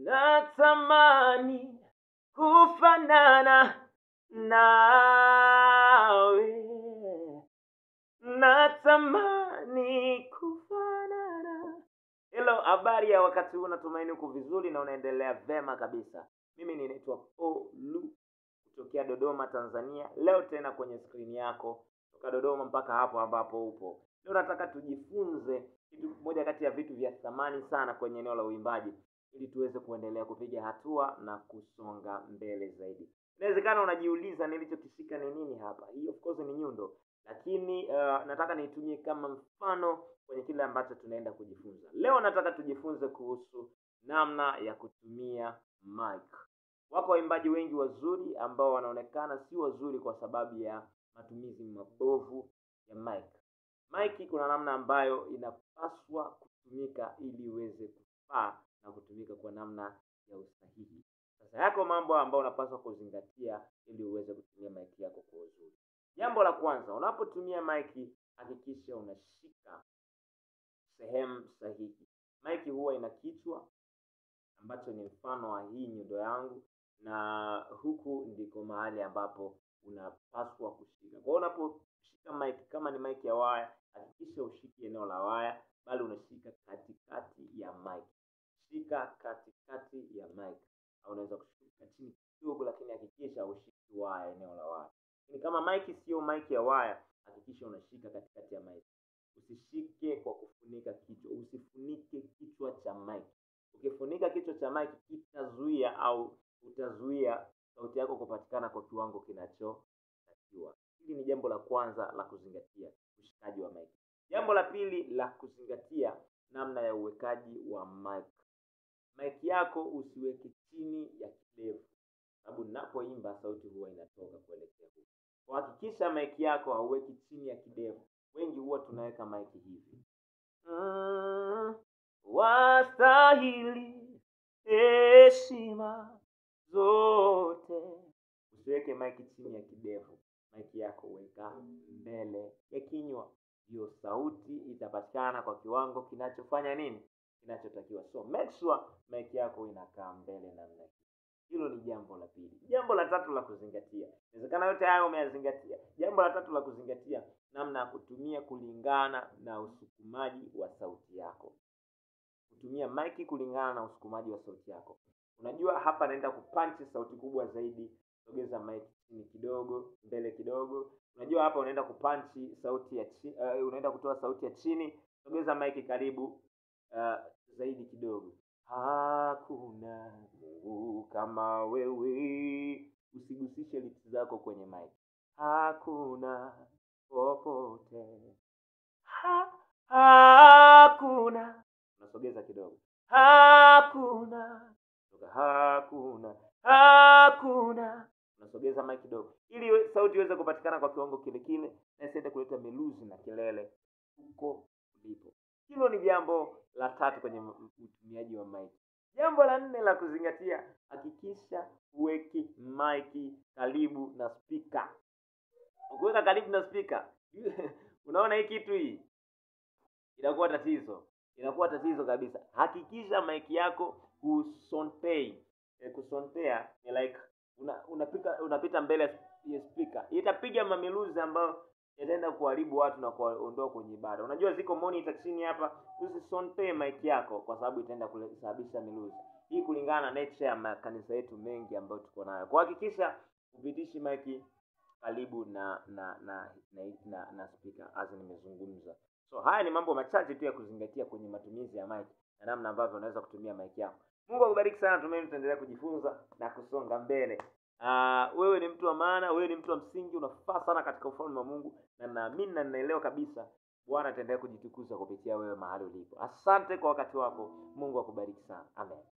natamani kufanana nawe natamani kufanana helo habari ya wakati huu natumaini uko vizuri na unaendelea vema kabisa mimi ninaitwa polu kutokea dodoma tanzania leo tena kwenye skrini yako toka dodoma mpaka hapo ambapo upo leo nataka tujifunze kitu moja kati ya vitu vya thamani sana kwenye eneo la uimbaji ili tuweze kuendelea kupiga hatua na kusonga mbele zaidi inawezekana unajiuliza nilichokishika ni nini hapa hii of course ni nyundo lakini uh, nataka niitumie kama mfano kwenye kile ambacho tunaenda kujifunza leo nataka tujifunze kuhusu namna ya kutumia mic wako waimbaji wengi wazuri ambao wanaonekana si wazuri kwa sababu ya matumizi mabovu ya mic mic kuna namna ambayo inapaswa kutumika ili iweze kufaa na kutumika kwa namna ya usahihi sasa yako mambo ambayo unapaswa kuzingatia ili uweze kutumia mic yako kwa uzuri jambo la kwanza unapotumia mic hakikisha unashika sehemu sahihi mic huwa ina kichwa ambacho ni mfano wa hii nyundo yangu na huku ndiko mahali ambapo unapaswa kushika kwa hiyo unaposhika mic kama ni mic ya waya hakikisha ushiki eneo la waya bali unashika katikati ya mic shika katikati ya mic au unaweza kushika chini kidogo lakini hakikisha ushiki waya eneo la waya lakini kama mic sio mic ya waya hakikisha unashika katikati ya mic usishike kwa kufunika kichwa usifunike kichwa cha mic ukifunika kichwa cha mic kitazuia au utazuia sauti yako kupatikana kwa kiwango kinachotakiwa hili ni jambo la kwanza la kuzingatia ushikaji wa mic jambo la pili la kuzingatia namna ya uwekaji wa mic mic yako usiweke chini ya kidevu sababu ninapoimba sauti huwa inatoka kuelekea huku kuhakikisha mic yako hauweki chini ya kidevu wengi huwa tunaweka mic hivi mm, wastahili heshima zote usiweke mic chini ya kidevu mic yako weka mbele ya kinywa hiyo sauti itapatikana kwa kiwango kinachofanya nini kinachotakiwa so make sure mic yako inakaa mbele namna hii hilo ni jambo la pili jambo la tatu la kuzingatia inawezekana yote hayo umeyazingatia jambo la tatu la kuzingatia namna ya kutumia kulingana na usukumaji wa sauti yako kutumia maiki kulingana na usukumaji wa sauti yako unajua hapa naenda kupanchi sauti kubwa zaidi sogeza maiki chini kidogo mbele kidogo unajua hapa unaenda kupanchi sauti ya chi, uh, unaenda kutoa sauti ya chini sogeza maiki karibu uh, zaidi kidogo hakuna mungu kama wewe usigusishe lips zako kwenye mic hakuna popote ha, hakuna unasogeza kidogo hakuna toka hakuna hakuna unasogeza mic kidogo ili iwe- sauti iweze kupatikana kwa kiwango kile kile na isiende kuleta miluzi na kelele huko ulipo hilo ni jambo la tatu kwenye m- utumiaji wa mic jambo la nne la kuzingatia hakikisha uweki maiki karibu na spika ukiweka karibu na spika unaona hii kitu hii inakuwa tatizo inakuwa tatizo kabisa hakikisha maiki yako husontei e, kusontea ni like una, unapika unapita mbele ya sp- ya spika itapiga mamiluzi ambayo yataenda kuharibu watu na kuwaondoa kwenye ibada unajua ziko monitor chini hapa usisontee mic yako kwa sababu itaenda kusababisha miluzi hii kulingana na nature ya makanisa yetu mengi ambayo tuko nayo kuhakikisha upitishi mic karibu na na na na, na, na speaker as nimezungumza so haya ni mambo machache tu ya kuzingatia kwenye matumizi ya mic na namna ambavyo unaweza kutumia mic yako mungu akubariki sana tumaini tutaendelea kujifunza na kusonga mbele uh, wewe ni mtu wa maana wewe ni mtu wa msingi unafaa sana katika ufalme wa mungu na naamini na ninaelewa kabisa bwana ataendelea kujitukuza kupitia wewe mahali ulipo asante kwa wakati wako mungu akubariki sana amen